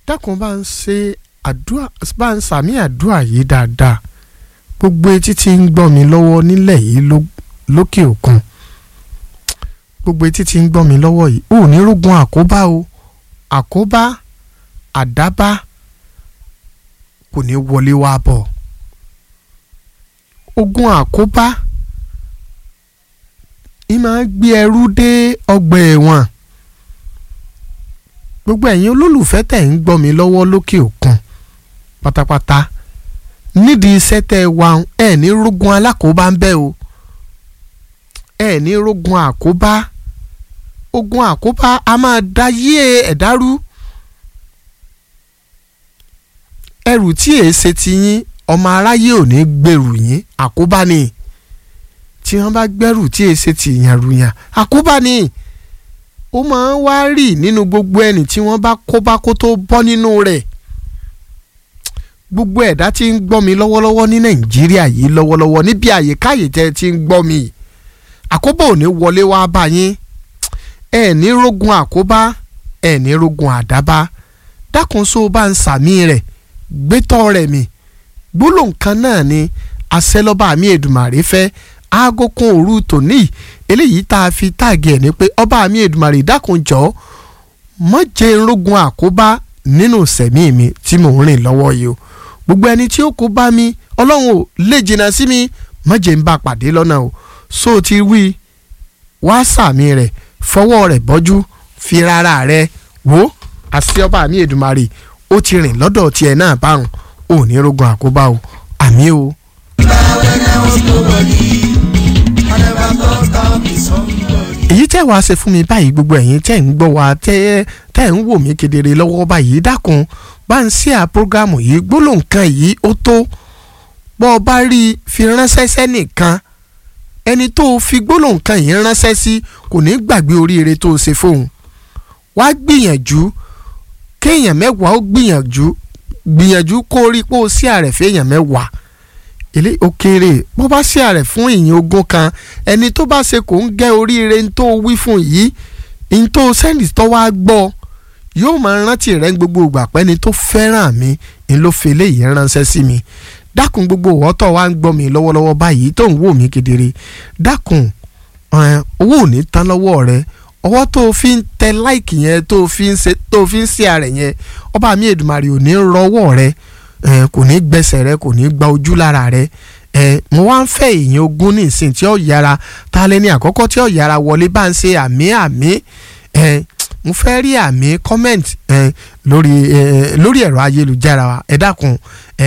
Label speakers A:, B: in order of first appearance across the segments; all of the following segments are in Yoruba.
A: dákun bá ń ṣe àdúrà bá ń sàmì àdúrà yìí dáadáa gbogbo etí tí ń gbọ́ mi lọ́wọ́ nílẹ̀ yìí lókè òkun gbogbo etí tí ń gbọ́ mi lọ́wọ́ yìí ò ní rógun àkóbá o àkóbá àdábá kò ní wọlé wá bọ̀ ogun àkóbá ì máa gbé ẹrú dé ọgbà ẹ̀wọ̀n gbogbo ẹ̀yin olólùfẹ́ tẹ̀ ń gbọ́ mi lọ́wọ́ lókè òkun pátápátá nídìí iṣẹ́ tẹ́ ẹ wà ẹ̀ ní rógun alákòóbá ń bẹ o ẹ̀ ní rógun àkóbá ogun àkóbá a máa da yé ẹ̀dá rú ẹrù tí èé ṣe ti yín ọmọ aráyé ò ní gbèrú yín àkóbá ni tí wọ́n bá gbẹ́rù tí èé ṣe ti yàn rùyàn àkóbá ni ó máa ń wá rì nínú gbogbo ẹni tí wọ́n bá kó bá kó tó bọ́ nínú rẹ̀ gbogbo ẹ̀dá tí ń gbọ́ mi lọ́wọ́lọ́wọ́ ní nàìjíríà yìí lọ́wọ́lọ́wọ́ níbi àyíkáyè tẹ́ ti ń gbọ́ mi àkóbá ò ní wọlé wá bá yín ẹ ní rógun àkóbá ẹ ní rógun àdábá dákun só bá ń sàmì rẹ̀ gbétọ́ rẹ̀ mi gbólóhùn kan náà ni àṣẹlọ́ba mi èdùmàrè fẹ́ aago kan òru tòní eléyìí tá a fi táàgì ẹ̀ ní pé ọba mi èdùmàrè dákun jọ mọ́ jẹ́ rógun àkóbá nínú sẹ̀mí mi tí mò ń rìn lọ́wọ́ yìí o gbogbo ẹni tí ó kó bá mi ọlọ́run ò lè jìnnà sí mi mọ́ jẹ́ ń bá pàdé lọ́nà o so ti wí wá sàmì rẹ̀ fọwọ́ rẹ̀ bọ́jú fi rárá rẹ̀ wò àṣẹ ọba mi èdùmàrè ó ti rìn lọ́dọ̀ tiẹ̀ náà báwọn ò ní rogun àkóbá o àmì o. èyí tẹ́ wàá ṣe fún mi báyìí gbogbo ẹ̀yin tẹ́ ń gbọ́ wa tẹ́ tẹ́ ń wò mí kedere lọ́wọ́ báyìí dákun bá ń ṣe àpọ́gàmù yìí gbólóhùn kan yìí ó tó bọ́ ọ bá rí i fi ránṣẹ́ sẹ́nìkan ẹni tó o fi gbólóhùn kan yìí ránṣẹ́ sí kò ní gbàgbé oríire tó o ṣe fóun wá gbìyànjú kéèyàn mẹ́wàá ó gbìyànjú gbìyànjú kó rí pé ó sí àrẹ̀ fẹ́yàn mẹ́wàá ilé òkèèrè bó bá sí àrẹ̀ fún ìyìn ogún kan ẹni tó bá ṣe kò ń gẹ́ oríire ní tó wí fún yìí ní tó sẹ́ndì tó wá gbọ́ yóò máa rántí rẹ̀ gbogbo ìgbà pé ẹni tó fẹ́ràn mi ni ló fi eléyìí ránṣẹ́ sí mi dákun gbogbo ọ̀tọ̀ wa ń gbọ́ mi lọ́wọ́lọ́wọ́ báyìí tó ń wò mí kedere dákun owó ò ní tán lọ́wọ́ rẹ ọwọ́ tó o fi ń tẹ láìkì yẹn tó o fi ń ṣe tó o fi ń ṣe àrẹ̀ yẹn ọba mi èdùmàrè ò ní rọwọ́ rẹ kò ní gbẹsẹ̀ rẹ kò ní gba ojú lára rẹ mo wá ń fẹ́ èèyàn ogún ní ìsìn tí ó yára ta lẹ́ni àkọ́kọ́ tí ó yára wọlé bá ń ṣe àmì àmì mo fẹ́ rí àmì comment lórí lórí ẹ̀rọ ayélujára ẹ dákun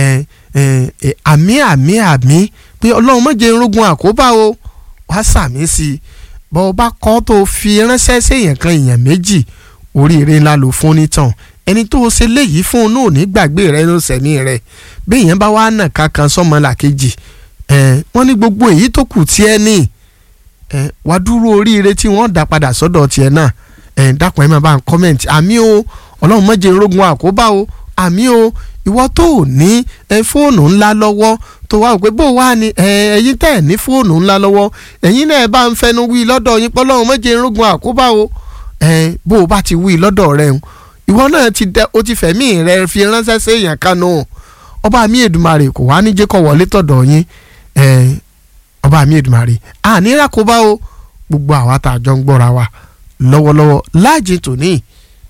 A: àmì àmì àmì pé ọlọ́run má jẹ́ irógun àkóbá o wá sàmì sí i bọ́ ọ bá kọ́ tó fi ránṣẹ́ séèyàn kan èèyàn méjì oríire ńlá ló fún nítàn ẹni tó ṣe léyìí fún un náà ní gbàgbé rẹ ló sẹ̀mí rẹ bí èèyàn bá wá nà kankan sọmọ làkejì wọ́n ní gbogbo èyí tó kù tiẹ̀ ní wàá dúró oríire tí wọ́n dá padà sọ́dọ̀ tiẹ̀ náà dákun ẹ̀ máa bá ń kọ́mẹ̀ntì àmì o ọlọ́run má jẹ́ irógun àkóbá o àmì o ìwọ tó ò ní fóònù ńlá lọ́wọ́ tó wá pé bó wá ní ẹ̀yin tẹ́ ẹ̀ ní fóònù ńlá lọ́wọ́ ẹ̀yin náà bá ń fẹnu wí lọ́dọ̀ yín pọ́lọ́run má jẹ́ irógun àkóbá o bó o bá ti wí lọ́dọ̀ rẹ ìwọ náà ti dẹ o ti fẹ̀mí rẹ fi ránṣẹ́ sí èèyàn kanu ọba mi èdùmarè kò wá ní jẹ́ kó wọlé tọ̀dọ̀ yín ọba mi èdùmarè àní rákòbá o gbogbo àwa tá a jọ ń gbọ́ra wa lọ́wọ́lọ́wọ́ láàjì tòní